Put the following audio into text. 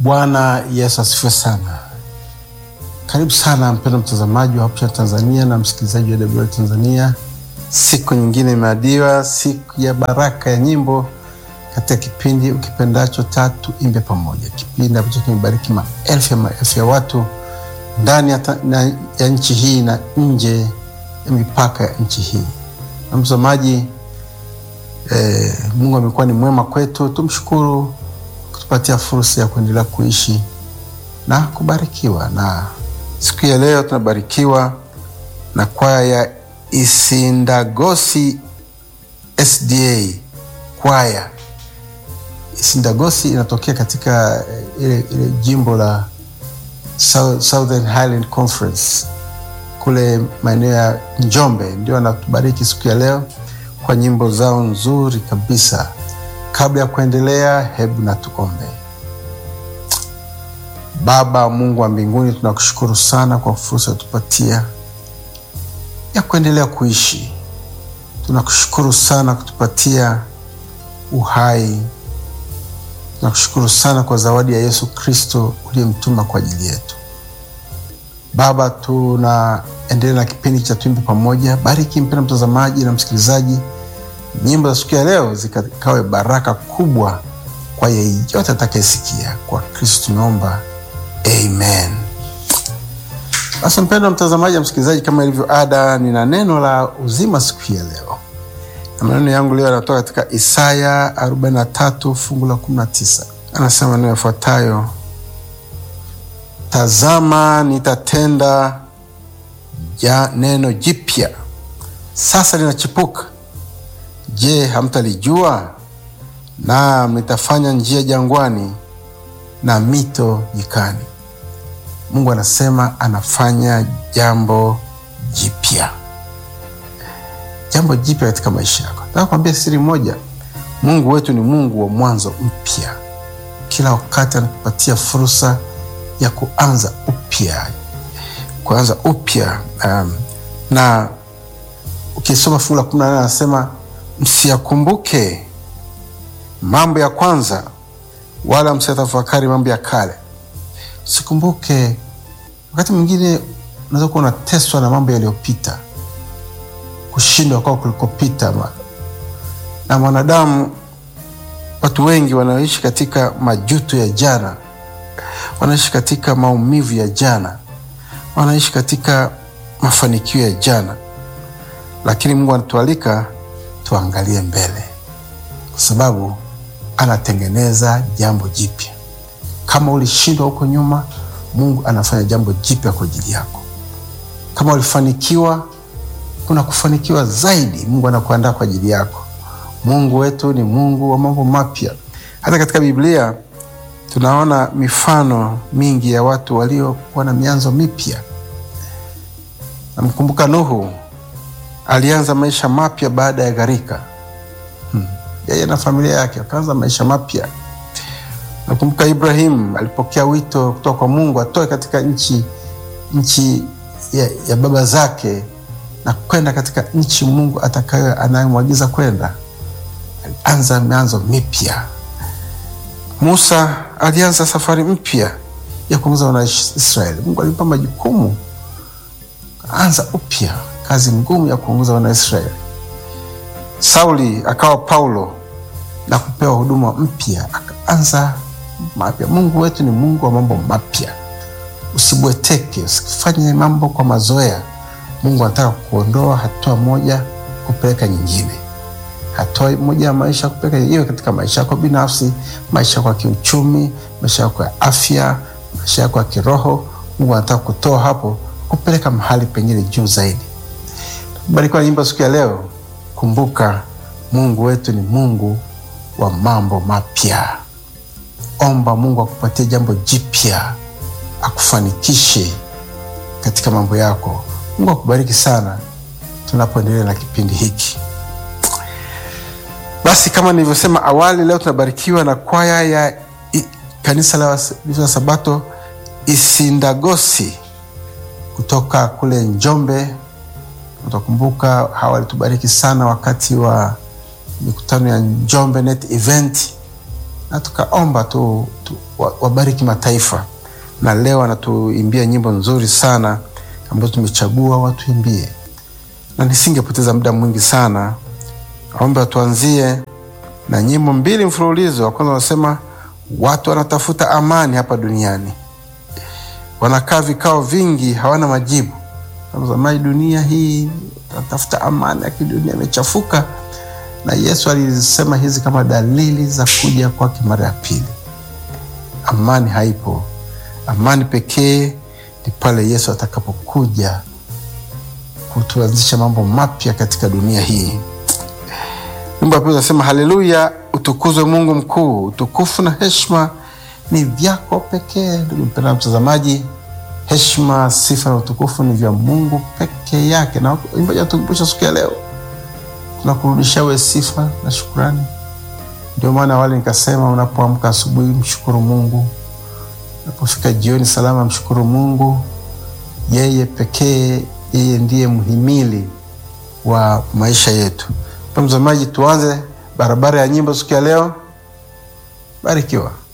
Bwana Yesu asifiwe sana. Karibu sana mpendo mtazamaji wa Hope Channel Tanzania na msikilizaji wa AWR Tanzania. Siku nyingine imeadiwa, siku ya baraka ya nyimbo katika kipindi ukipendacho Tatu Imbe Pamoja, kipindi ambacho kimebariki maelfu ya maelfu ya watu ndani ya, ta- na- ya nchi hii na nje ya mipaka ya nchi hii. Na mtazamaji, eh, Mungu amekuwa ni mwema kwetu, tumshukuru kutupatia fursa ya kuendelea kuishi na kubarikiwa. Na siku ya leo tunabarikiwa na kwaya ya Isindagosi SDA kwaya. Isindagosi inatokea katika eh, ile, ile jimbo la South- Southern Highland Conference kule maeneo ya Njombe, ndio anatubariki siku ya leo kwa nyimbo zao nzuri kabisa. Kabla ya kuendelea, hebu na tuombe. Baba Mungu wa mbinguni, tunakushukuru sana kwa fursa tupatia ya kuendelea kuishi. Tunakushukuru sana kutupatia uhai. Tunakushukuru sana kwa zawadi ya Yesu Kristo uliyemtuma kwa ajili yetu. Baba, tunaendelea na kipindi cha Tuimbe Pamoja. Bariki mpendwa mtazamaji na msikilizaji, nyimbo za siku ya leo zikawe baraka kubwa kwa yeyote atakayesikia. Kwa Kristo tumeomba, amen. Basi mpendwa mtazamaji na msikilizaji, kama ilivyo ada, nina neno la uzima siku hii ya leo, na maneno yangu leo yanatoka katika Isaya 43 fungu la 19. Anasema maneno yafuatayo: Tazama, nitatenda ja neno jipya, sasa linachipuka. Je, hamtalijua? Naam, nitafanya njia jangwani na mito nyikani. Mungu anasema anafanya jambo jipya, jambo jipya katika maisha yako. Nataka kuambia siri moja, Mungu wetu ni Mungu wa mwanzo mpya. Kila wakati anatupatia fursa ya kuanza upya, kuanza upya. Um, na ukisoma fungu la kumi na nane anasema msiyakumbuke mambo ya kwanza, wala msiyatafakari mambo ya kale. Usikumbuke. Wakati mwingine unaweza kuwa unateswa na mambo yaliyopita, kushindwa kwao kulikopita. ma- Na mwanadamu, watu wengi wanaoishi katika majuto ya jana, wanaishi katika maumivu ya jana, wanaishi katika mafanikio ya jana, lakini Mungu anatualika tuangalie mbele, kwa sababu anatengeneza jambo jipya. Kama ulishindwa huko nyuma, Mungu anafanya jambo jipya kwa ajili yako. Kama ulifanikiwa, kuna kufanikiwa zaidi. Mungu anakuandaa kwa ajili yako. Mungu wetu ni Mungu wa mambo mapya. Hata katika Biblia tunaona mifano mingi ya watu waliokuwa na mianzo mipya. Namkumbuka Nuhu alianza maisha mapya baada ya gharika. Hmm. Yeye na familia yake wakaanza maisha mapya. Nakumbuka Ibrahim alipokea wito kutoka kwa Mungu atoe katika nchi nchi ya, ya baba zake na kwenda katika nchi Mungu atakayo anayemwagiza kwenda. Alianza mianzo mipya. Musa alianza safari mpya ya kuongoza wana Israeli. Mungu alimpa majukumu, anza upya kazi ngumu ya kuongoza wana Israeli. Sauli akawa Paulo na kupewa huduma mpya, akaanza mapya. Mungu wetu ni Mungu wa mambo mapya. Usibweteke, usifanye mambo kwa mazoea. Mungu anataka kuondoa hatua moja kupeleka nyingine, hatua moja ya maisha kupeleka iwe katika maisha yako binafsi, maisha yako ya kiuchumi, maisha yako ya afya, maisha yako ya kiroho. Mungu anataka kutoa hapo kupeleka mahali pengine juu zaidi. Barikiwa na nyimbo siku ya leo. Kumbuka Mungu wetu ni Mungu wa mambo mapya. Omba Mungu akupatie jambo jipya, akufanikishe katika mambo yako. Mungu akubariki sana tunapoendelea na kipindi hiki. Basi kama nilivyosema awali, leo tunabarikiwa na kwaya ya i, kanisa la Waadventista wa Sabato Isindagosi kutoka kule Njombe. Utakumbuka hawa walitubariki sana wakati wa mikutano ya Njombe Net Event na tukaomba tu, tu wabariki mataifa, na leo anatuimbia nyimbo nzuri sana ambazo tumechagua watuimbie, na nisingepoteza muda mwingi sana, naomba tuanzie na nyimbo mbili mfululizo. Wa kwanza wanasema watu wanatafuta amani hapa duniani, wanakaa vikao vingi, hawana majibu. Tazamai, dunia hii wanatafuta amani, lakini dunia imechafuka, na Yesu alisema hizi kama dalili za kuja kwake mara ya pili. Amani haipo. Amani pekee ni pale Yesu atakapokuja kutuanzisha mambo mapya katika dunia hii. Wimbo wa pili unasema haleluya, utukuzwe Mungu mkuu, utukufu na heshima ni vyako pekee. Ndugu mpendwa mtazamaji, heshima, sifa na utukufu ni vya Mungu peke yake, na imbaji atukumbusha siku ya leo, tunakurudisha we sifa na shukurani. Ndio maana awali nikasema, unapoamka asubuhi mshukuru Mungu, unapofika jioni salama mshukuru Mungu. Yeye pekee, yeye ndiye mhimili wa maisha yetu. Mtazamaji, tuanze barabara ya nyimbo siku ya leo. Barikiwa.